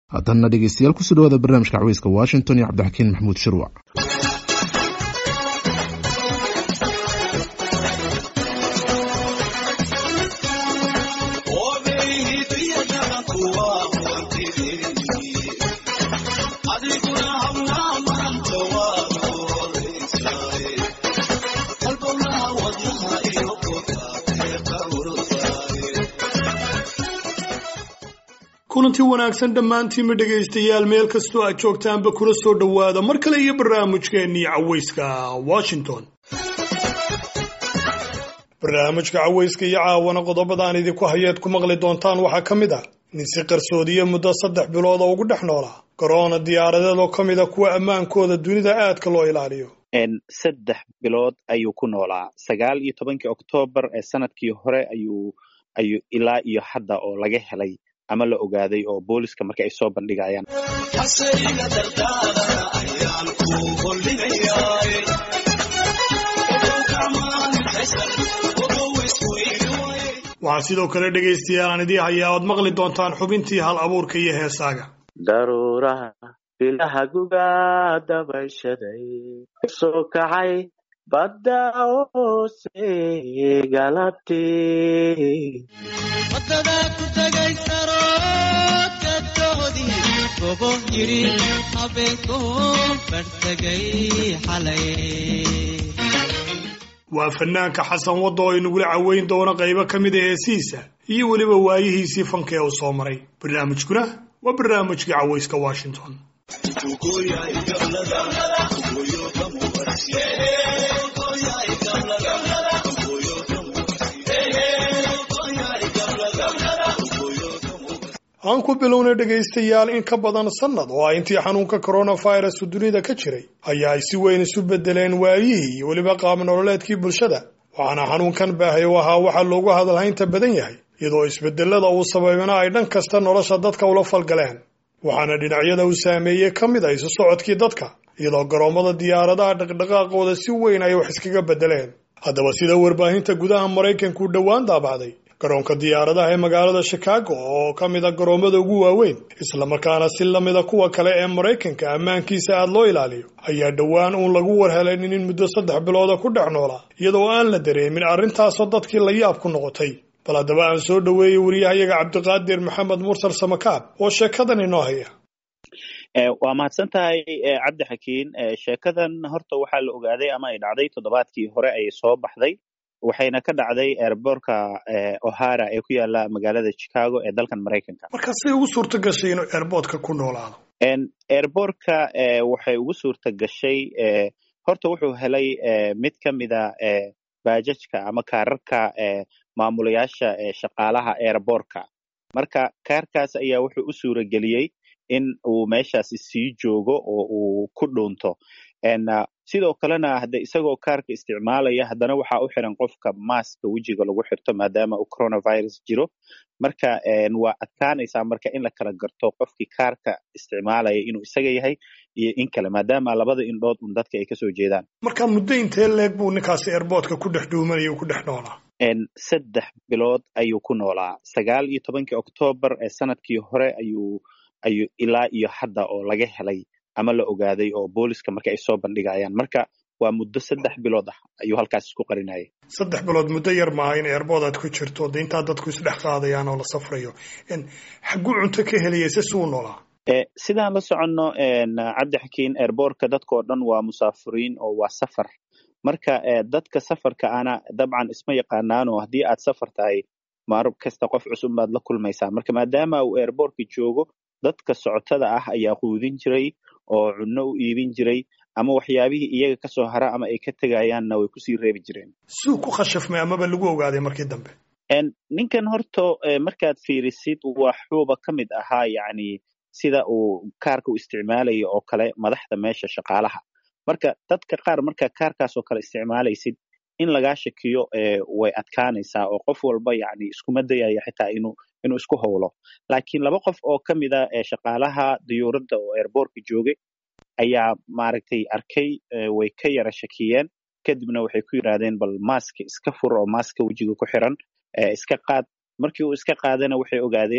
haatanna dhegeystayaal kusoo dhawaada barnaamijka caweyska washington iyo cabdixakiin maxamuud shirwac kulanti wanaagsan dhammaantiinma dhegaystayaal meel kastoo aad joogtaanba kula soo dhowaada mar kale iyo barnaamijkeennii caweyska washington barnaamijka caweyska iyo caawana qodobada aan idinku hayeed ku maqli doontaan waxaa ka mid ah nin si qarsoodiye muddo saddex bilood oo ugu dhex noolaa garoona diyaaradeed oo ka mid a kuwa ammaankooda dunida aadka loo ilaaliyo saddex bilood ayuu ku noolaa sagaal iyo tobankii oktoobar ee sanadkii hore ayuu ayuu ilaa iyo hadda oo laga helay ama la ogaaday oo booliska marka ay soo bandhigayaan waxaa sidoo kale dhegaystayaal aan idii hayaa oad maqli doontaan xubintii hal abuurka iyo heesaaga daruuraha bilaha guga dabayshaday soo kacay badda hoose galabtii wadada ku tagay saroodka doodii gobo yidhi habeenku bartagay xalay waa fanaanka xasan wadda oo inagula caweyn doono qaybo ka mid a heesihiisa iyo weliba waayihiisii fanka ee uu soo maray barnaamijkuna waa barnaamijkii caweyska washington aan ku bilownay dhegaystayaal in ka badan sannad oo ah intii xanuunka coronavirus dunida ka jiray ayaa ay si weyn isu bedeleen waayihii iyo weliba qaab nololeedkii bulshada waxaana xanuunkan baahay u ahaa waxaa loogu hadalhaynta badan yahay iyadoo isbedelada uu sabaybana ay dhan kasta nolosha dadka ula falgaleen waxaana dhinacyada uu saameeyey ka mid a isu socodkii dadka iyadoo garoommada diyaaradaha dhaqdhaqaaqooda si weyn ay wax iskaga bedeleen haddaba sida warbaahinta gudaha maraykanku dhowaan daabacday garoonka diyaaradaha ee magaalada chicago oo ka mid a garoommada ugu waaweyn islamarkaana si lamida kuwa kale ee maraykanka ammaankiisa aada loo ilaaliyo ayaa dhowaan uun lagu warhelanin in muddo saddex bilooda ku dhex noolaa iyadoo aan la dareemin arrintaasoo dadkii la yaab ku noqotay bal haddaba aan soo dhoweeyey wariyahayaga cabdiqaadir maxamed mursal samakaab oo sheekadan inoo haya waa mahadsan tahay cabdi xakiin sheekadan horta waxaa la ogaaday ama ay dhacday toddobaadkii hore ayay soo baxday waxayna ka dhacday airbortka ohara ee ku yaala magaalada chicago ee dalkan maraykanka marka say ugu suurta gashay inuu airbortka ku noolaado airbortka waxay ugu suurta gashay horta wuxuu helay mid ka mida baajajka ama kaararka maamulayaasha shaqaalaha airbortka marka kaarkaas ayaa wuxuu u suura geliyey in uu meeshaasi sii joogo oo uu ku dhuunto sidoo kalena hade isagoo kaarka isticmaalaya haddana waxaa u xiran qofka maaska wejiga lagu xirto maadaama uu coronavirus jiro marka waa adkaanaysaa marka in la kala garto qofkii kaarka isticmaalaya inuu isaga yahay iyo in kale maadaama labada indhood un dadka ay kasoo jeedaan marka muddo intee leeg buu ninkaasi airbortka ku dhex dhuumanaya ku dhex noolaa saddex bilood ayuu ku noolaa sagaal iyo tobankii oktoobar ee sanadkii hore ayuu ayuu ilaa iyo hadda oo laga helay ama la ogaaday oo booliska marka ay soo bandhigayaan marka waa muddo saddex bilood ah ayuu halkaas isku qarinayay saddex bilood muddo yar maaha in eerbood aad ku jirto de intaa dadku isdhex qaadayaan oo la safrayo xagguu cunto ka helaya se suu noolaa sidaan la soconno cabdi xakiin airbortka dadkao dhan waa musaafiriin oo waa safar marka dadka safarka ana dabcan isma yaqaanaano haddii aad safar tahay maar kasta qof cusub baad la kulmaysaa marka maadaama uu airbortka joogo dadka socotada ah ayaa quudin jiray oo cunno u iibin jiray ama waxyaabihii iyaga kasoo hara ama ay ka tegayaanna way kusii reebi jireen suu ku khashafmay amaba lagu ogaaday markii dambe ninkan horta markaad fiirisid waxuuba ka mid ahaa yacni sida uu kaarka u isticmaalayo oo kale madaxda meesha shaqaalaha marka dadka qaar marka kaarkaas oo kale isticmaalaysid in lagaa shakiyo way adkaanaysaa oo qof walba yacni iskuma dayaya xitaa inuu inuu isku howlo laakiin laba qof oo ka mid a shaqaalaha diyuuradda oo airbortka joogay ayaa maaragtay arkay way ka yara shakiyeen kadibna waxay ku yidhahdeen bal maaska iska fur oo maaska wejiga ku xiran iska qaad markii uu iska qaadana waxay ogaadeen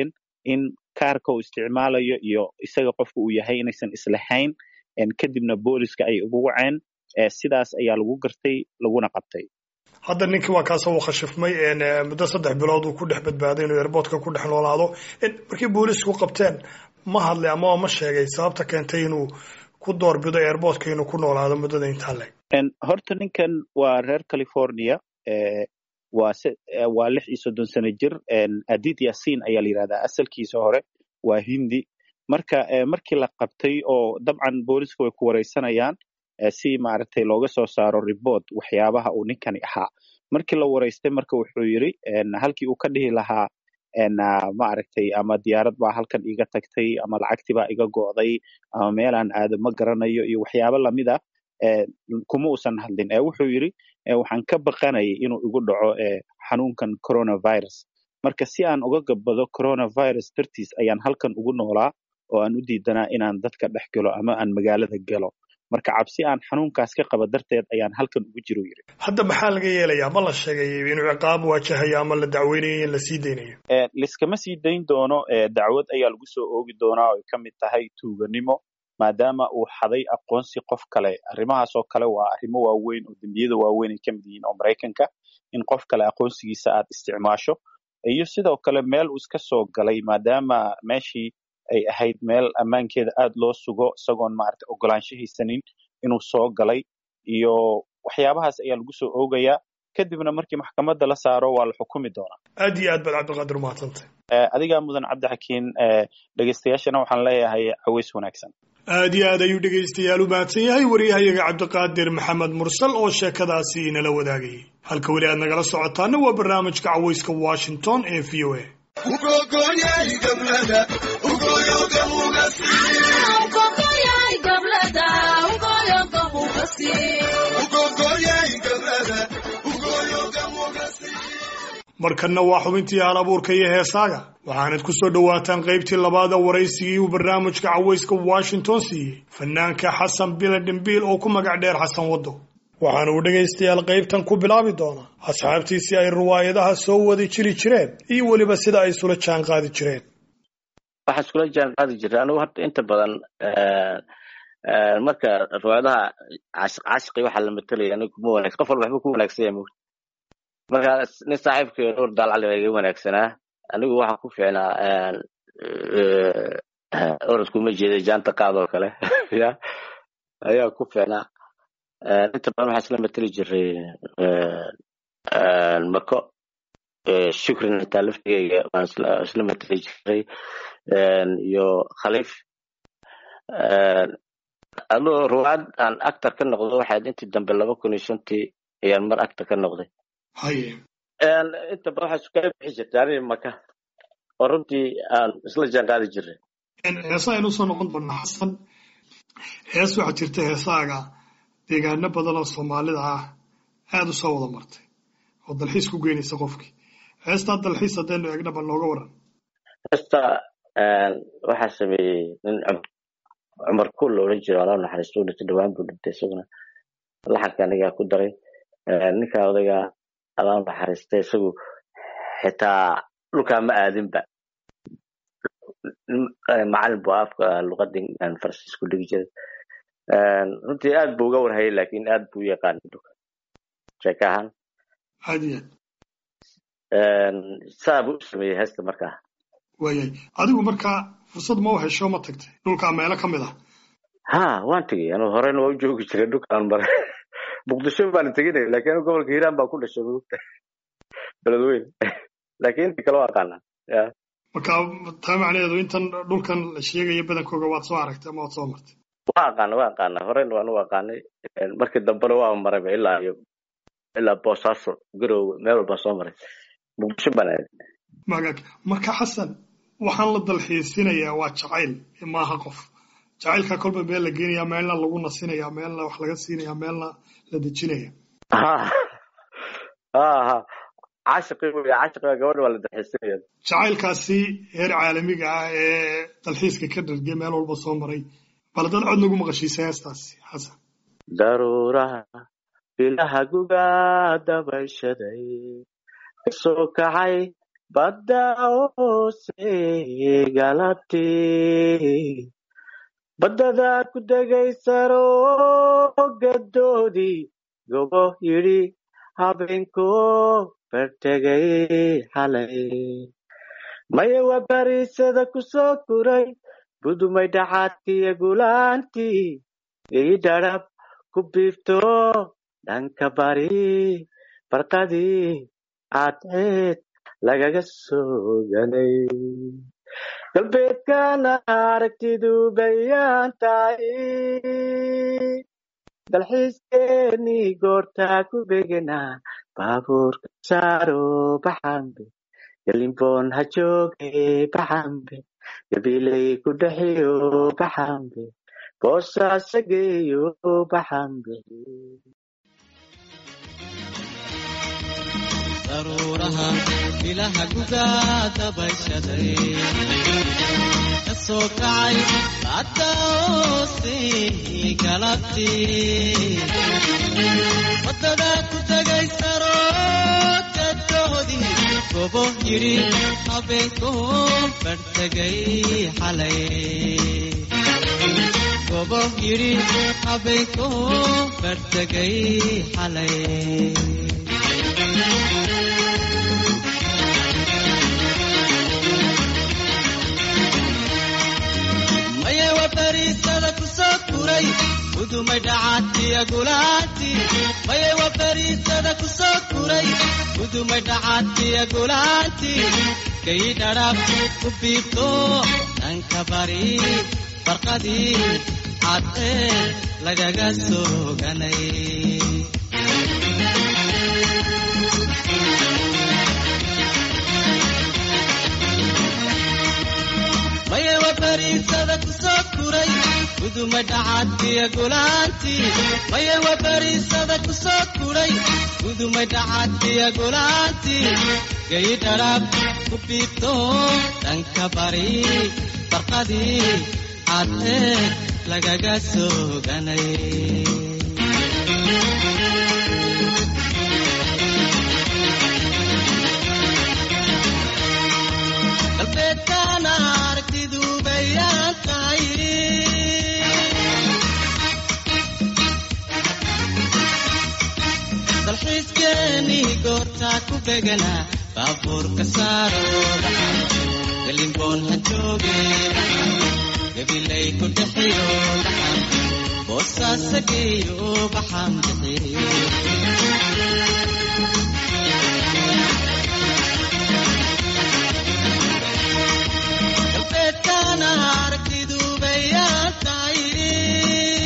in kaarka uu isticmaalayo iyo isaga qofka uu yahay inaysan islahayn kadibna booliska ay ugu waceen sidaas ayaa lagu gartay laguna qabtay hadda ninkii waa kaasoo uu khashifmay muddo saddex bilood uu ku dhex badbaaday inuu airboortka ku dhex noolaado markii boolisku qabteen ma hadlay ama ma sheegay sababta keentay inuu ku doorbido airboortka inuu ku noolaado muddada intaa leeg horta ninkan waa reer california waa waa lix iyo soddon sano jir adid yasin ayaa la yidhahdaa asalkiisa hore waa hindi marka markii la qabtay oo dabcan booliska way ku wareysanayaan si maaragtay looga soo saaro report waxyaabaha uu ninkani ahaa markii la wareystay marka wuxuu yidri halkii uu ka dhihi lahaa maaragtay ama diyaarad baa halkan iga tagtay ama lacagtii baa iga go'day ama meelaan aado ma garanayo iyo waxyaabo lamid a kuma uusan hadlin wuxuu yidri waxaan ka baqanayay inuu igu dhaco xanuunkan coronavirus marka si aan uga gabbado coronavirus dartiis ayaan halkan ugu noolaa oo aan u diidanaa inaan dadka dhex galo ama aan magaalada galo marka cabsi aan xanuunkaas ka qaba darteed ayaan halkan ugu jiro yiri hadda maxaa laga yeelayaa ma la sheegay inuu ciqaab waajahayo ama la dacweynayo in la sii daynayo liskama sii dayn doono dacwad ayaa lagu soo oogi doonaa oo ay ka mid tahay tuuganimo maadaama uu xaday aqoonsi qof kale arrimahaas oo kale waa arrimo waaweyn oo dembiyada waaweyn ay ka mid yihiin oo maraykanka in qof kale aqoonsigiisa aad isticmaasho iyo sidoo kale meel uu iska soo galay maadaama meeshii ay ahayd meel ammaankeeda aad loo sugo isagoon maaragtay ogolaansho haysanin inuu soo galay iyo waxyaabahaas ayaa lagu soo oogayaa kadibna markii maxkamadda la saaro waa la xukumi doonaa aad iyo aad baad cabdiqaadir umahadsantay adigaa mudan cabdixakiin dhegeystayaashana waxaan leeyahay caweys wanaagsan aad iyo aad ayuu dhegaystayaal u mahadsan yahay waryahayaga cabdiqaadir maxamed mursal oo sheekadaasi inala wadaagayay halka weli aad nagala socotaana waa barnaamijka caweyska washington ee v o a markanna waa xubintii hal abuurka iyo heesaaga waxaanad ku soo dhowaataan qaybtii labaada waraysigii uu barnaamijka caweyska washington siiyey fanaanka xasan bile dhimbiil oo ku magac dheer xasan waddo waxaana uu dhegaystayaal qaybtan ku bilaabi doonaa asxaabtiisii ay riwaayadaha soo wadi jiri jireen iyo weliba sida ay isula jaan qaadi jireen waxaa iskula jaan qaadi jiray anigu horta inta badan marka riwaayadaha cashiqi waxaa la matelaya aniga kuma wanaagsan qof walba waxba ku wanaagsan yahay mogta marka nin saaxiibkay dhowr daalcali baa iga wanaagsanaa anigu waxaa ku fiicnaa orodkuma jeeda jaanta qaadoo kale ya ayaa ku fiicnaa inta badan waxaa isla mateli jiray mako shukrin xitaa laftigeyga waan isla mateli jiray iyo khaliif adoo ruwaad aan actor ka noqdo waxaad intii dambe laba kun iyo shantii ayaan mar actor ka noqday haye inta badan waxaa iskaga bixi jirtay aniga maka oo runtii aan isla jaan qaadi jiray heesa aynu usoo noqon doonaa xasan hees waxaa jirta heesaaga deegaano badan oo soomaalida ah aada u soo wada martay oo dalxiis ku geynaysa qofkii heestaa dalxiis haddaynu eegnaba nooga waran heesta waxaa sameeyey nin cumar kuul la odhan jiro alaa naxariisto u dhintay dhawaan buu dhintay isaguna laxanka anigaa ku daray ninka odayga alaa naxariistay isagu xitaa dhulkaa ma aadinba macalin buu afka luqadii farsiis ku dhigi jiray runtii aad buu uga warhayay lakin aad buu u yaqaanay dhulka sheeka ahaan aad iyo aad saa buu u sameeyey heesta markaa waayay adigu markaa fursad ma u hesho ma tagtay dhulkaa meelo ka mid ah ha waan tegey anu horena waa u joogi jiray dhulkaan maray muqdisho baan teginay lakin anu gobolka hiiraan baa ku dhashay mugta beledweyn lakin inta kale waa aqaanaa ya marka taa macnaheedu intan dhulkan la sheegaya badankooga waad soo aragtay ama waad soo martay waa aqaana waa aqaana horena waan u aqaanay markii dambena waa marayba ilaa iyo ilaa boosaaso garowe meel walbaa soo maray muqdisho baan aaday magaag marka xasan waxaan la dalxiisinayaa waa jacayl maaha qof jacaylkaa kolba meel la geenaya meelna lagu nasinaya meelna wax laga siinaya meelna la dejinaya ha ha ha caashiqi wey caashiqiga gabadha waa la dalxiisinaya jacaylkaasi heer caalamiga ah ee dalxiiska ka dhargay meel walba soo maray bal dad cod nagu maqashiisa heestaasi xasan daruuraha bilaha gugaa dabayshaday kasoo kacay badda hoose galabtii baddada ku degaysaro gadoodii gobo yidhi habeenko bartegay xalay maya waa bariisada ku soo guray budumay dhacaadkiiyo gulaantii ii dhadhab ku biifto dhanka bari barqadii cadceed lagaga soo ganay galbeedkana aragtidu bayaan tahay dalxiiskeenii goortaa ku begenaa baabuurka saaro baxambe galimboon ha jooge baxambe gabilay ku dhexiyo baxambe boosaasa geeyo baxambe daruuraha ilaha gugaa dabashaday ka soo kacay badda hoose galabtii waddada ku tegay saroodka doodii gobo yidhi habeenko bartegay xalay gobo yidhi habeenko bartegay xalay maya waa bariisada ku soo guray udumay dhacaadkiya gulaanti maya waa bariisada ku soo guray udumay dhacaadkiya gulaanti kay dhadhaab ku biibto dhanka bari barqadii cadee lagaga soo ganay maya waa bariisada ku soo guray guduma dhacaadkiya gulaantii maya waa bariisada ku soo guray guduma dhacaadkiya gulaantii gay dharaab ku biibto dhanka bari barqadii cadee lagaga soo ganay galbeedkana aragtidu bayaan tahay dalxiiskeenii goortaa ku beganaa baabuurka saaro galimboon ha jooge gabilay ku dhexiyo baxan boosaasa geeyo baxan bixiyo galbeedkana aragtidu bayaan tahay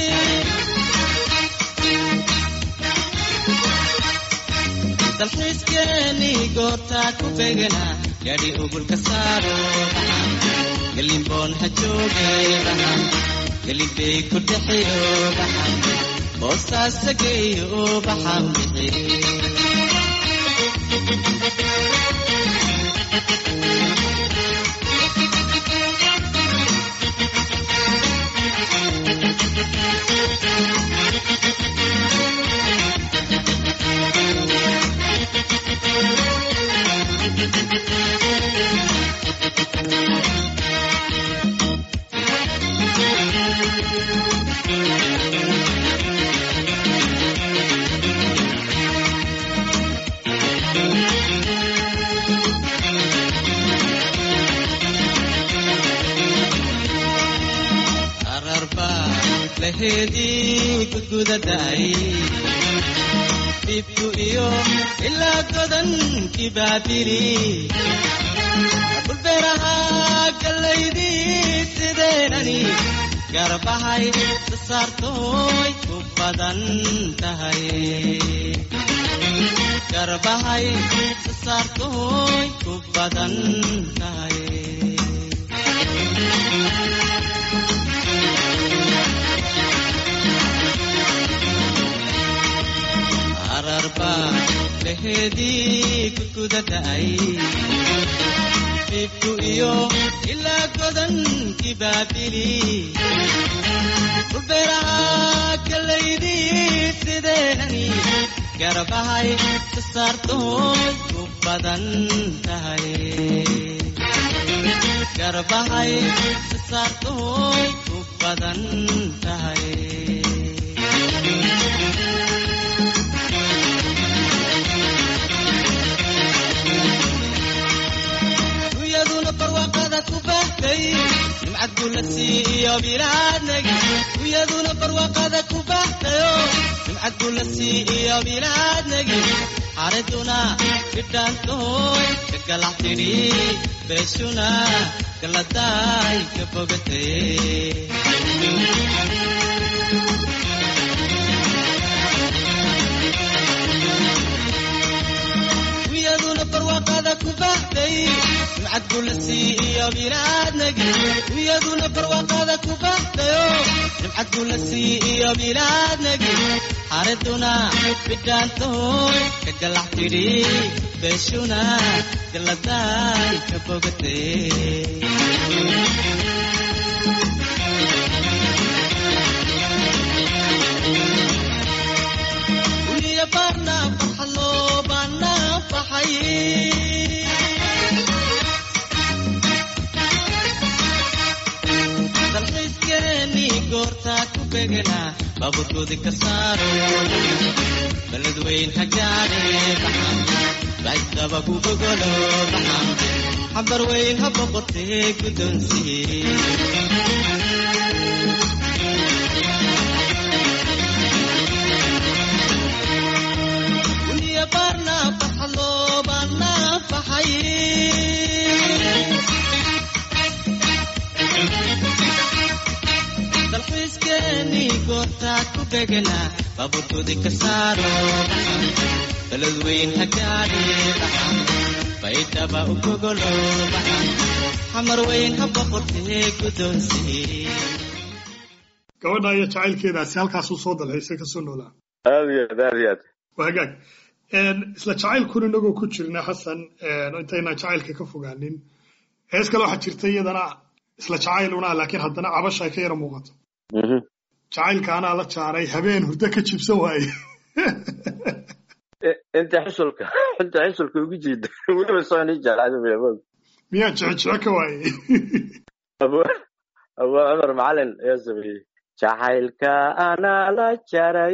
dalxiiskeenii goortaa ku beganaa gaadhi ugulka saaro baxan galimboon ha jooge baxan galibey ku dhexiyo baxan boosaasa geeyo baxan bixiyo ararba laheedii gudgudaday dhibku iyo ilaa godankii baabiri dhulbeeraha gallaydii sideenani garbahay sasaartooy ku badan tahay garbahay sasaartooy ku badan tahay ararba laheedii gudgudaday dhibku iyo ilaa godankii baabili dhulbeeraha gallaydii sideenani garbahay sasaartoy ku badan tahay garbahay sasaartoy ku badan tahay dunyaduna barwaaqada ku bahtay nimcad gula siiyo bilaadnagi dunyaduna barwaaqada ku bahtayo nimcad gula siiyo bilaadnagi xariduna bidhaantoy ka galax tidhi beeshuna galadaay ka bogatay dunyaduna barwaaqada ku bahtay nimcad gula siiyo bilaadnagi dunyaduna barwaaqada ku bahtayo nimcad gula siiyo bilaadnagi xariduna bidhaantoy ka galax tidhi beeshuna galadaay ka bogatay Uliya barna farxalo bana faxay dalxiiskeeni goortaa ku begena baaburkoodi ka saaro baled weyn ha gaadhe baxa baagdaba ku gogolo baxa xambar weyn ha boqotee guddoonsiye Uliya barna farxalo bana faxay dalxiiskeeni goortaa ku begena baaburkoodi ka saaro baxa baled weyn ha gaadhe baxa baydhaba u gogolo baxa xamar weyn ha boqotee guddoonsiye gabadha iyo jacaylkeedaasi halkaasuu soo dalxiisay kasoo noolaa aad iyo aad aad iyo aad waa hagaag isla jacaylkun inagoo ku jirna xasan intaynaan jacaylka ka fogaanin hees kale waxaa jirta iyadana isla jacayl una laakiin haddana cabasha ay ka yara muuqato Mhm. jacaylka anaa la jaaray habeen hurdo ka jibsan waaye I- inta xusulka inta xusulka ugu jiida weliba soo ni jeclaada bilabood miyaa jecejece ka waaye abu abu cumar macalin ayaa sameeyey jacaylka anaa la jaray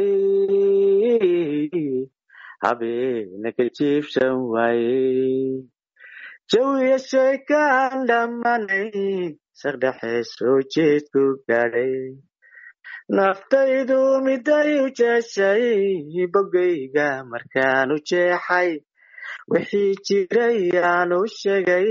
habeena ka jiibsan waaye jawiya sheekaan dhammanay saqdhexe soo jeedku gaadhay naftaydu miday u jeeshay bogayga markaan u jeexay wixii jiray aan u sheegay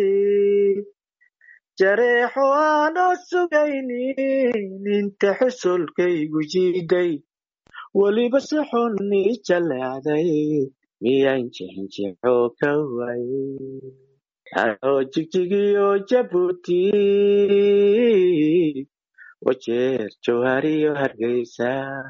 jareexo aanoo sugaynin inta xusulkaygu jiiday weliba si xun ii jaleecday miyaan jixinjixo ka waayay anoo jigjigiyo jabuuti wajeer jawhariyo hargeysa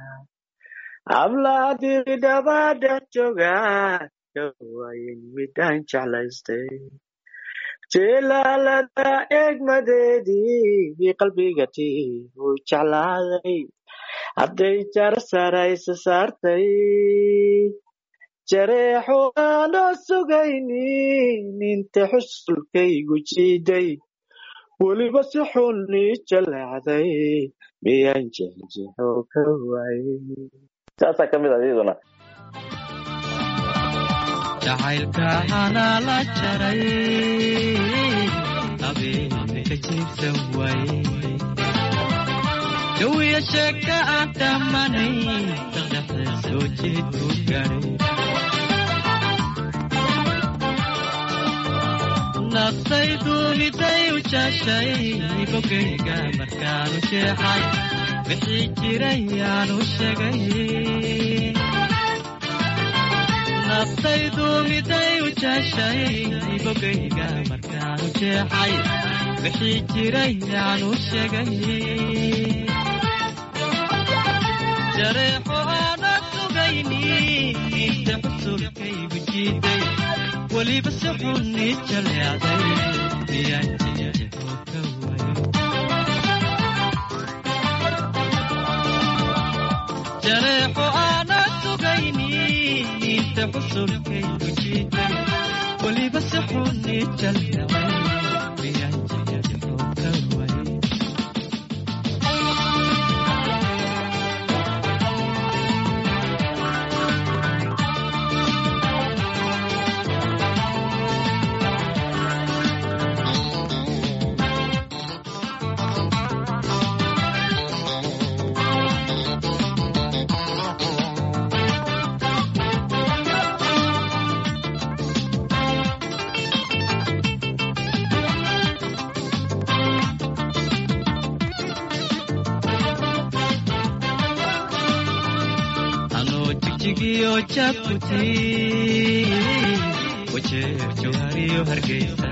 hablaadii dhabadhex jooga ka waayen midaan jeclaystay jilaalada eegmadeedii qalbiga tii uu jeclaaday hadday jar saraysa saartay jareexo aanoo sugaynin inta xusulkaygu jiiday weliba si xun ii jaleecday miyaan jexjexo ka waayay saasaa ka mid ah iyaduna jacaylka anaa la jaray habeenka ka jiibsan waaye jawiya sheeka aan dhammanay daqdhexe soo jeed ku gaadhay naftaydu miday u jaashay bogayga markaanu jeexay wixii jiray aanu sheegay naftaydu miday u jaashay bogayga markaanu jeexay wixii jiray aanu sheegay jareexo aana sugayni inta xusulkaygu jiiday weliba si xun ii jaleecday miyaan jejexo ka waayo jareexo aana sugayni miise xusulkaygu jiiday weliba si xuni jaldhacay miyaan jixjixo ka waayay anoo jigjigiyo jabuti wajeer jawhariyo hargeysa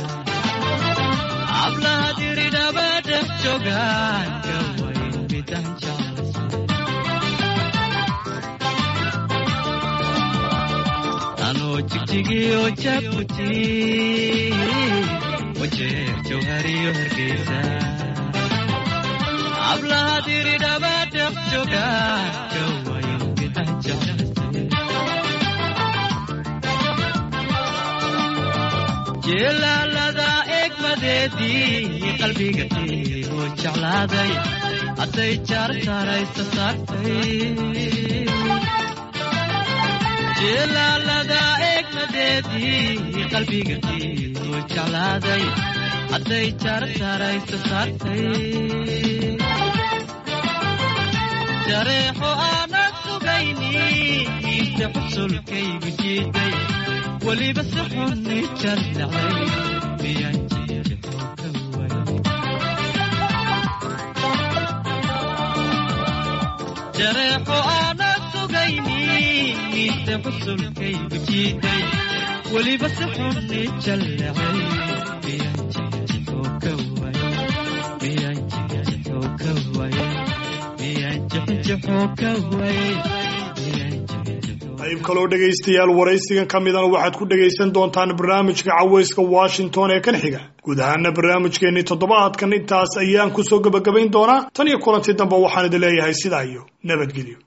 hablaha diridhaba dhex joogaan gawayn midaan jeclaysa anoo jigjigiyo jabuti wajeer jawhariyo hargeysa hablaha diridhaba dhex joogaan gawayn midaan jeclaysa jeelaalada egmadeedii qalbiga tiigu jeclaaday hadday jaar saaraysa saartay jeelaalada egmadeedii qalbiga tiigu jeclaaday hadday jaar saaraysa saartay jareexo aanan sugayni miise xusulkaygu jiiday weliba si xuni jaldhacay miyaan jixjixo ka waayay jareexo aanan sugayni miise xusulkaygu jiiday weliba si xuni jaldhacay miyaan jixjixo ka waayay miyaan jixjixo ka waayay miyaan jixjixo ka waayay miyaan jixjixo qayb kaloo dhegaystayaal waraysigan ka midana waxaad ku dhegaysan doontaan barnaamijka cawayska washington ee kan xiga guud ahaana barnaamijkeennii toddobaadkan intaas ayaan kusoo gebagabayn doonaa tan iyo kulantii dambe waxaan idin leeyahay sidaa iyo nabadgelyo